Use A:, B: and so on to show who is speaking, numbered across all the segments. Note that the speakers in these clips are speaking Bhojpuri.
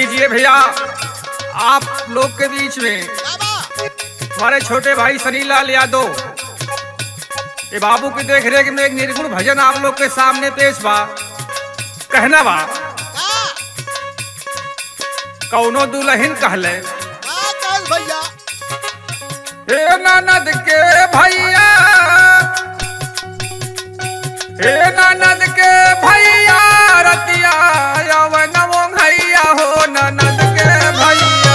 A: लीजिए भैया आप लोग के बीच में हमारे छोटे भाई सनीलाल यादव ये बाबू की देख रेख में एक निर्गुण भजन आप लोग के सामने पेश बा कहना बा कौनो दुल्हन कहले
B: भैया
A: हे ननद के भैया हे ननद के भैया रतिया यवन भैया हो ननद के भैया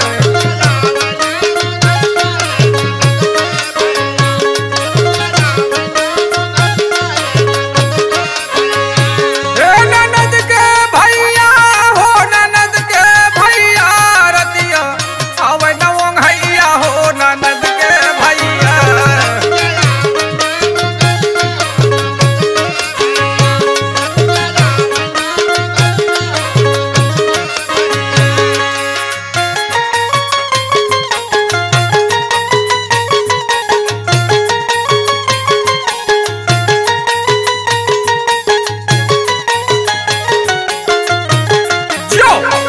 A: हे ननद के भैया हो ननद के भैया रतिया अवन भैया हो ननद के भैया जो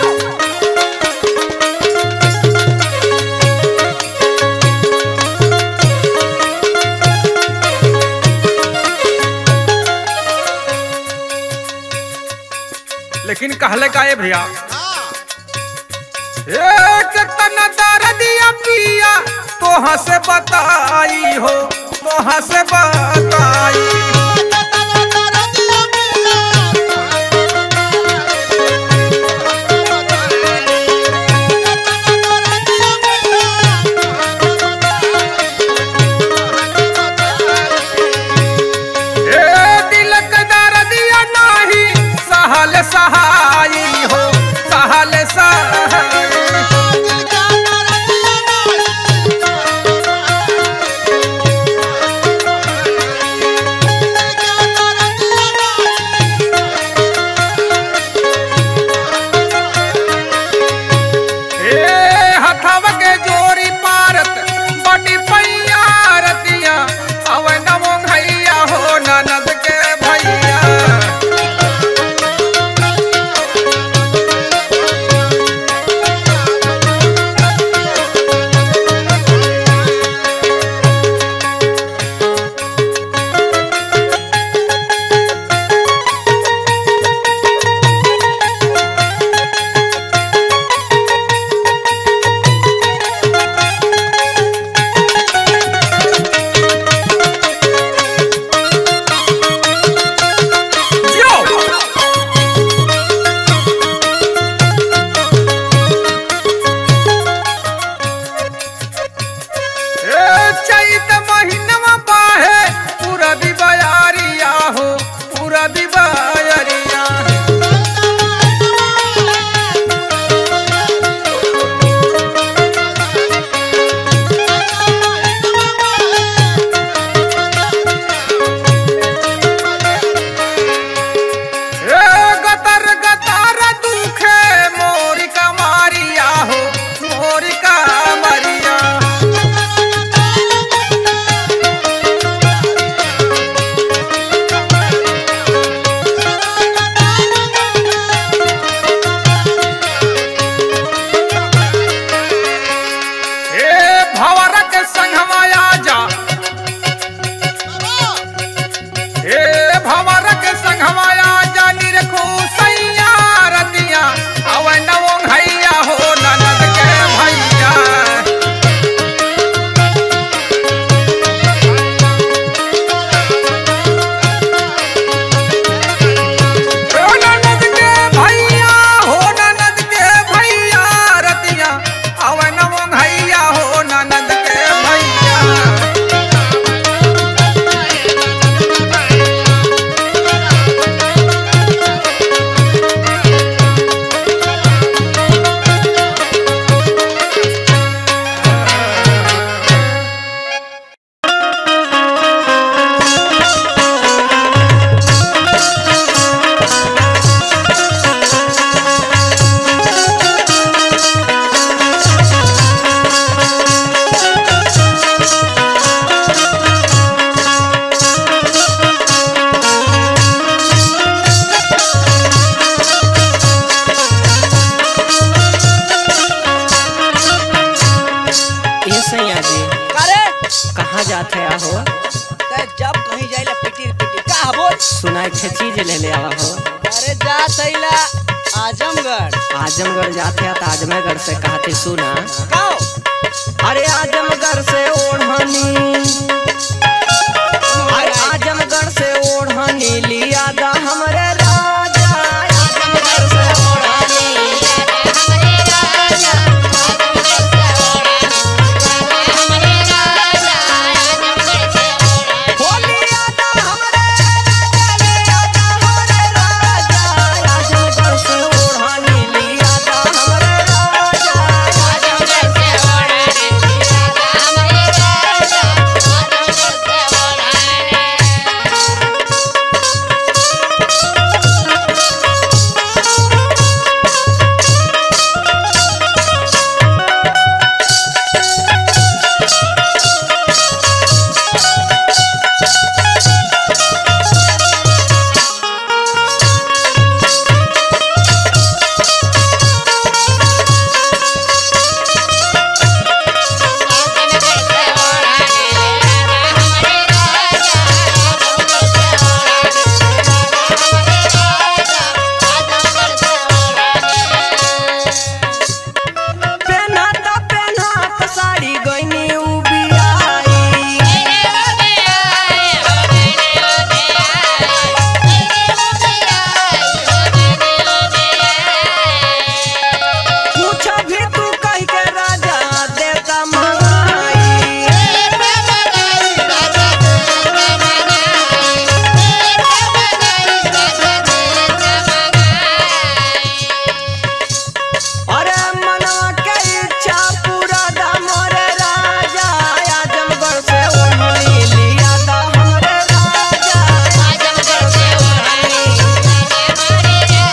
A: लेकिन कहले का ये भैया एक तन दर्दिया पिया तोहा से बताई हो तोहा से बताई ए दिल के दर्दिया नाही सहल सहाई हो सहल सहाई ए हथव के जोरी पारत बड़ी पैया रतिया अवन भैया हो ननद के भैया
B: कहाँ जाते आहो
C: ते जब कहीं जाइला पिटी पिटी का बोल
B: सुना एक ठे चीज ले ले आवा हो
C: अरे जा थैला आजमगढ़
B: आजमगढ़ जाते आ तो आजमगढ़ से कहते सुना
C: काओ
B: अरे आजमगढ़ से ओढ़नी अरे आजमगढ़ से ओढ़नी लिया दा हमरे राजा आजमगढ़ से ओढ़नी हो लिया दा हमरे राजा लिया दा हमरे राजा आजमगढ़ से ओढ़नी लिया दा हमरे राजा आजमगढ़ से पेन्हत पेन्हत साड़ी गइनी उबियाई कुछ भी तू कह के राजा देता मंगाई अरे मनवा के इच्छा पूरा दा मोरे राजा आजमगढ़ से ओढ़नी लिया दा हमरे राजा आजमगढ़ से ओढ़नी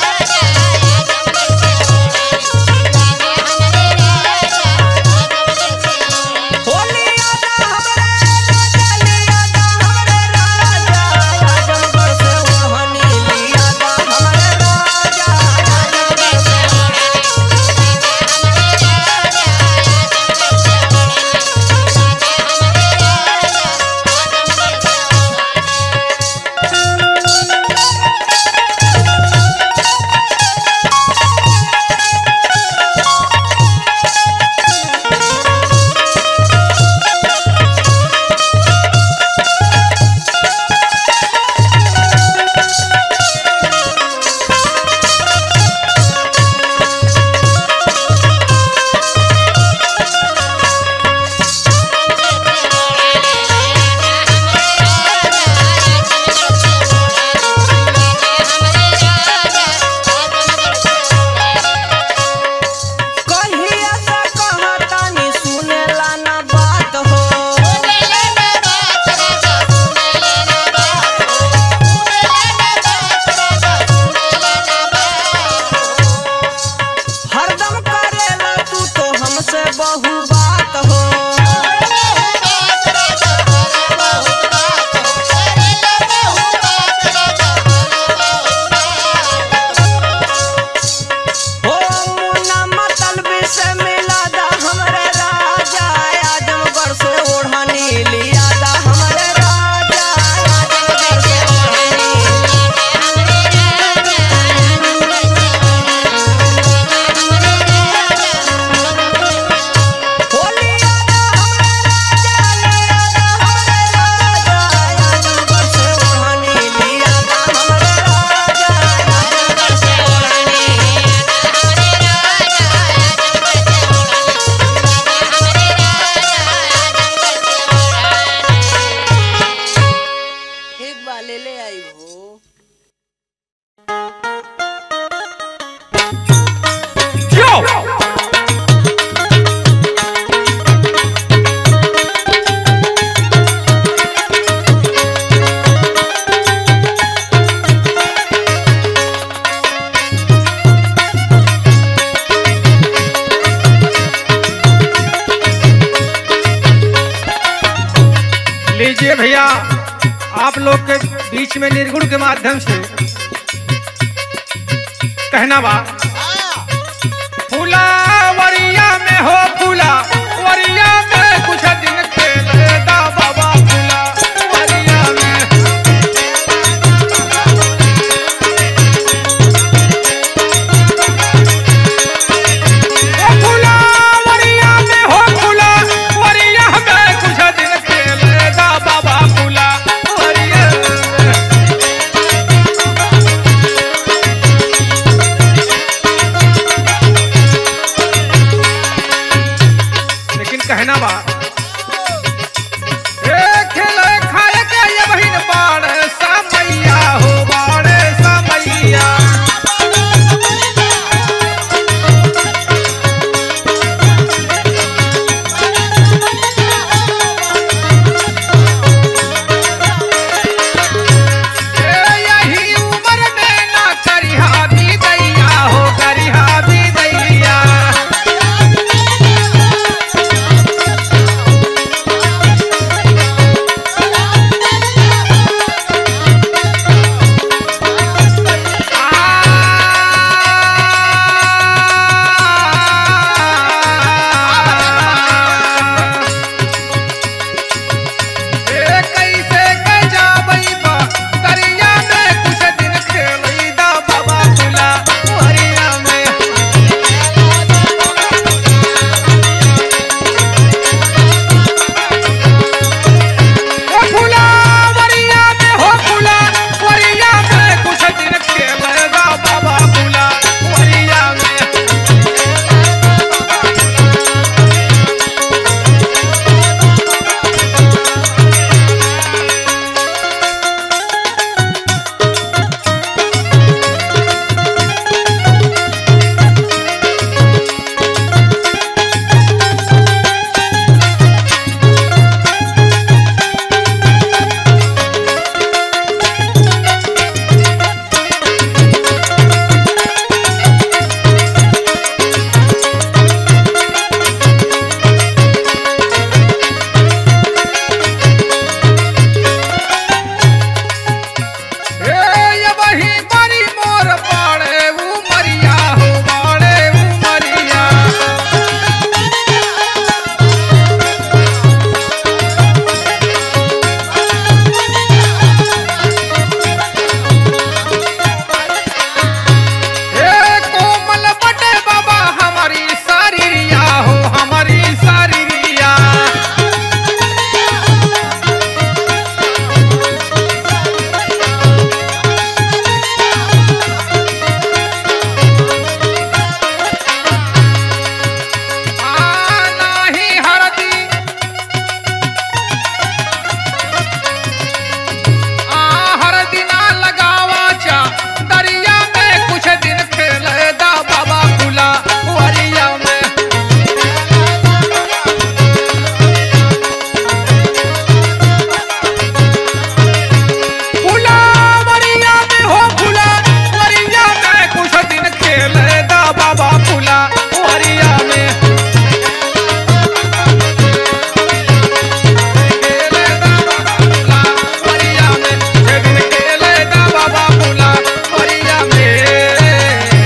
B: हो लिया दा हमरे राजा लिया दा हमरे राजा आजमगढ़ से ओढ़नी लिया दा हमरे राजा आजमगढ़ से कहिया से कहतानी सुनेला ना बात हो हरदम करेला तू तो हमसे बहु बात हो हो मुन्ना मतलबी से मिला दा हमरे राजा आजमगढ़ से ओढ़नी लिया दा हमरे राजा आजमगढ़ से ओढ़नी हो लिया दा हमरे राजा लिया दा हमरे राजा आजमगढ़ से ओढ़नी लिया दा हमरे राजा आजमगढ़ से ओढ़नी
C: एक बार ले ले आई हो
A: लीजिए भैया आप लोग के बीच में निर्गुण के माध्यम से कहना बा फूला वरिया में हो फूला वरिया में कुछ दिन खेले दा बाबू बा ए खेले खाए के ये बहिन बाड़े समैया हो बाड़े समैया ए यही उम्र में ना करिहा भी दैया हो करिहा भी दैया ए कैसे के जाबई बा दरिया में कुछ दिन खेलई दा बाबा तुला हरिया में ओ फुला वरिया में हो फुला वरिया में कुछ दिन खेलई दा बाबा तुला वरिया में ए ये वही बड़ी मोर पाड़े ऊ मरिया हो बाड़े ऊ मरिया ए कोमल बटे बाबा हमारी सारिया हो हमारी सारिया आ नाही हरदी आ हरदी ना लगावाच्या दरिया में कुछ दिन खेले दा बाबा खुला वरिया में खुला वरिया में हो खुला वरिया में कुछ दिन खेले दा बाबा खुला वरिया में खेले दा बाबा खुला वरिया में कुछ दिन खेले दा बाबा खुला वरिया में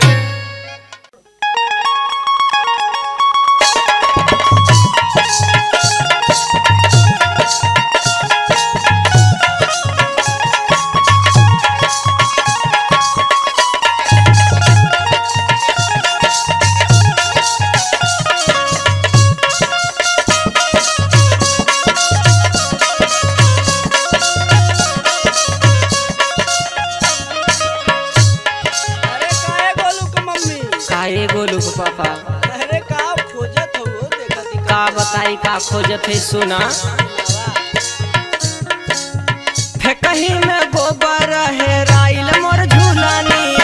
C: अरे काहे गोलू के मम्मी
B: काहे गोलू के पापा
C: अरे का खोजत हो वो देखत ही
B: का बताई का खोजत है सुना फेकही में गोबर है राइल मोर झूलनिया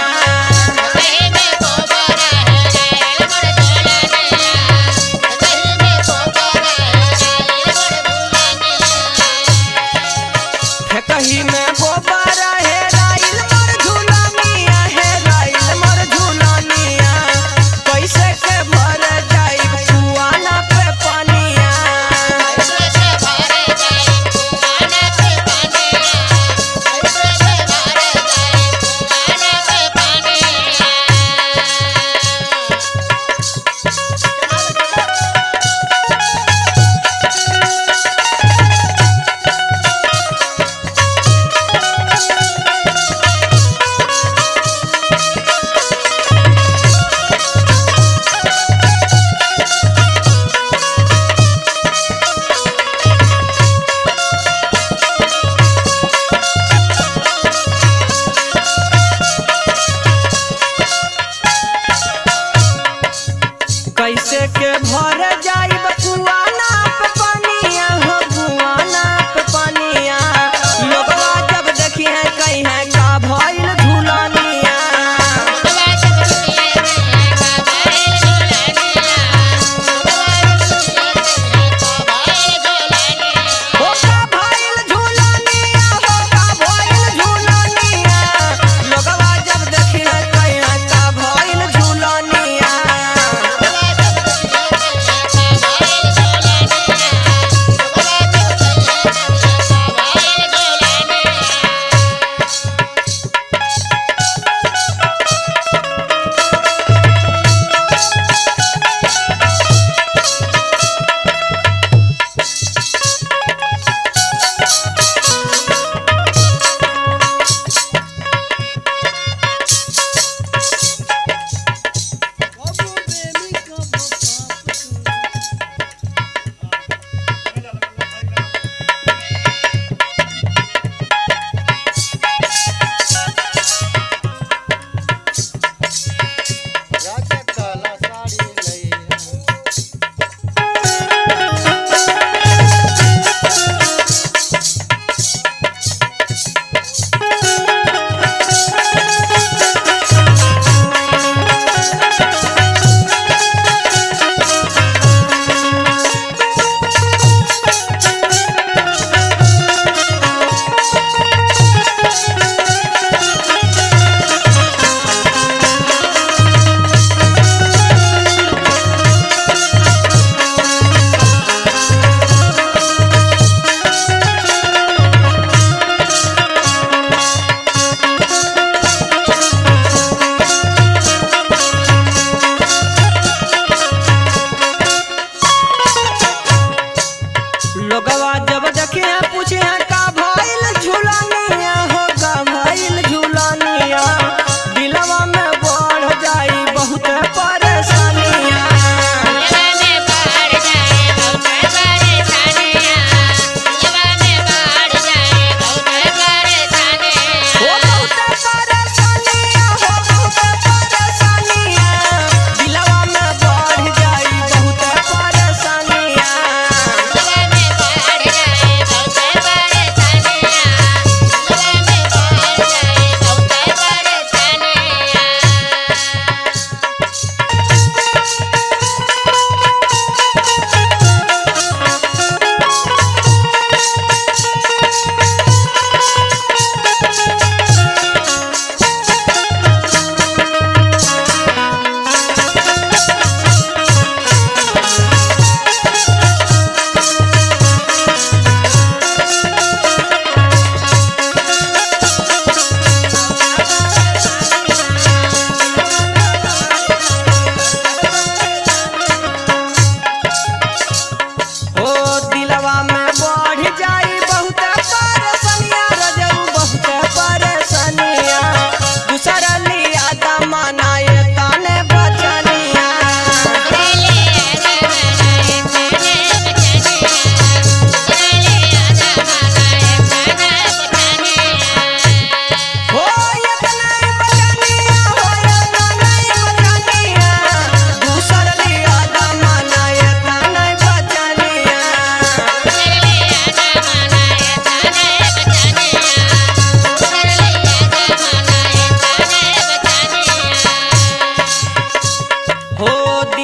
B: फेकही में गोबर है राइल मोर झूलनिया है राइल मोर झूलनिया कैसे के भर जाई कुआना पे पनिया कैसे के भर जाई बकुआ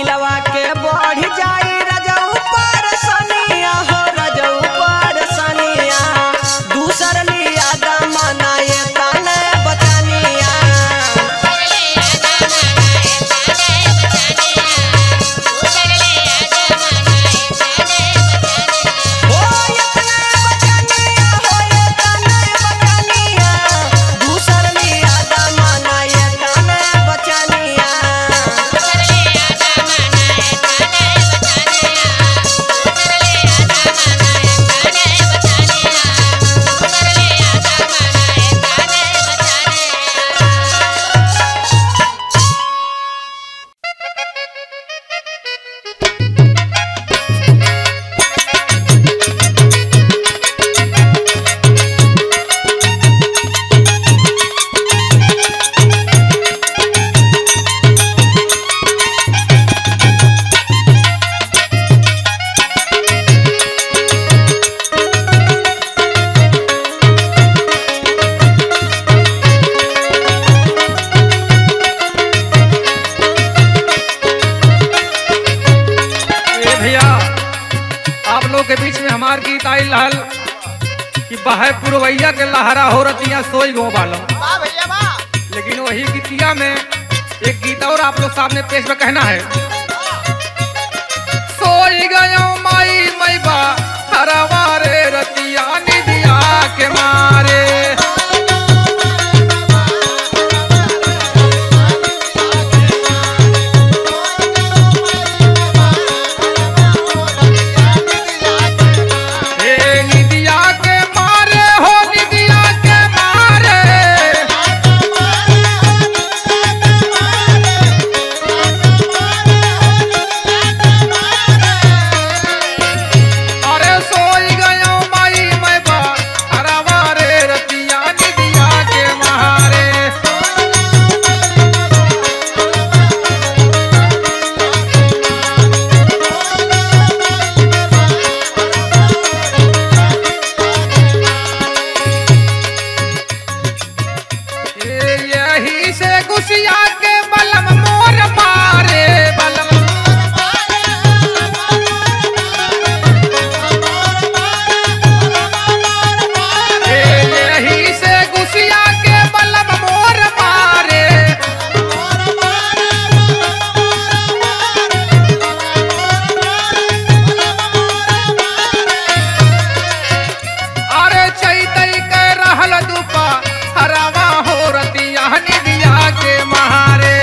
B: दिलवा के बढ़ जाई रजऊ पर सनिया हो रजऊ पर सनिया दूसर लिया दमना ये तने बचनिया हो ये तने बचनिया हो ये तने बचनिया दूसर लिया दमना ये तने बचनिया
A: ए भैया आप लोग के बीच में हमार गीत आई रहल कि बहे पुरवैया के लहरा हो रतिया सोई गो बालो लेकिन वही गीतिया में एक गीत और आप लोग सामने पेश में कहना है सोई गयो माई मैबा हरवा रे रतिया निदिया के मारे हे निदिया के मारे हो निदिया के मारे अरे सोई गयो माई मैं बा हरवा रे रतिया निदिया के मारे ए यही से गुसिया के बलम मोर मारे बलम ए यही से गुसिया के बलम मोर मारे अरे चैतई के रहल दुपा हरवा हो रतिया निदिया के महारे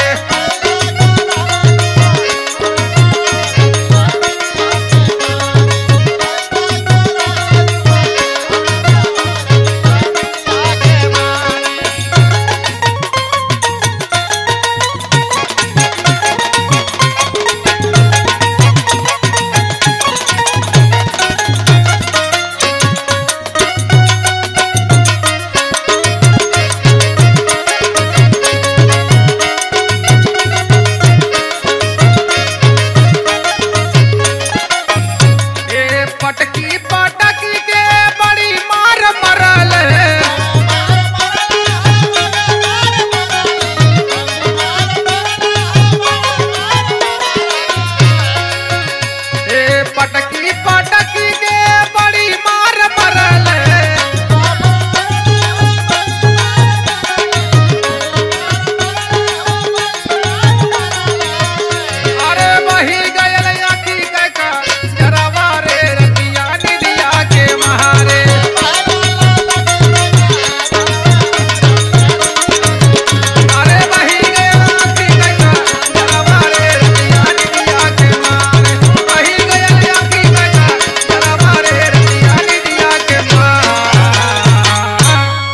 A: ए पटकी पटकी के बड़ी मार मरल ए पटकी पटकी के बड़ी मार मरल अरे वही गयल आखी का जरावा रे रतिया निदिया के महारे अरे वही गयल आखी का जरावा रे रतिया निदिया के मारे वही गयल आखी का जरावा रे रतिया निदिया के मारे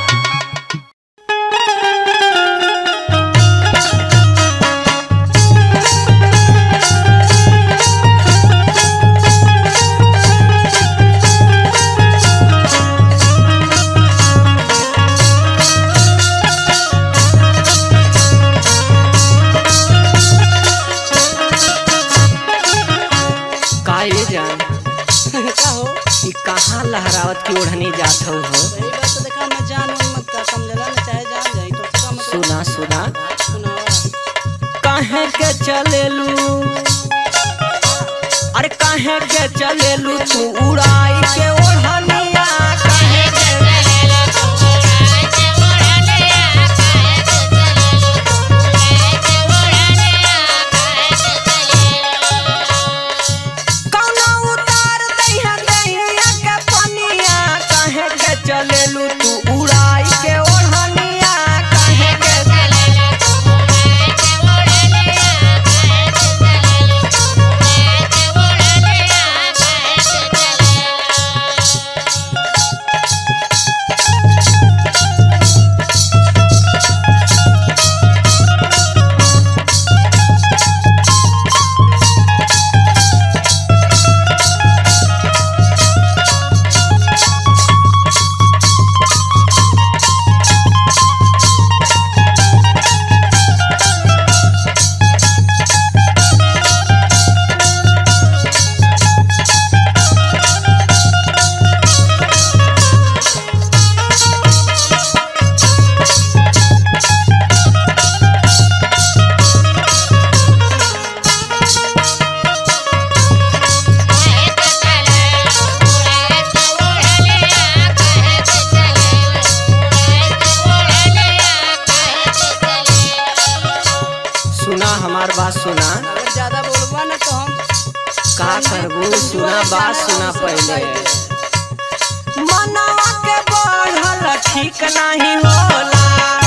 B: काहे जान
C: का हो
B: ई कहाँ लहरावत की ओढ़नी जात हो हो
C: सही बात तो देखा मैं जान उन मत का समझला ना चाहे जान जाई तो उसका मतलब
B: सुना सुना
C: सुनावा
B: काहे के चलेलू काहे के चलेलू तू उड़ाई के ओढ़निया काहे के कौना उतार दैहा दैया के पनिया काहे के चलेलू तू उड़ाई के ओढ़निया काहे के सुना हमार बात सुना
C: अगर ज्यादा बोलबा ना तो हम
B: का करबू सुना बात सुना पहले मनवा के बढ़ल ठीक नहीं होला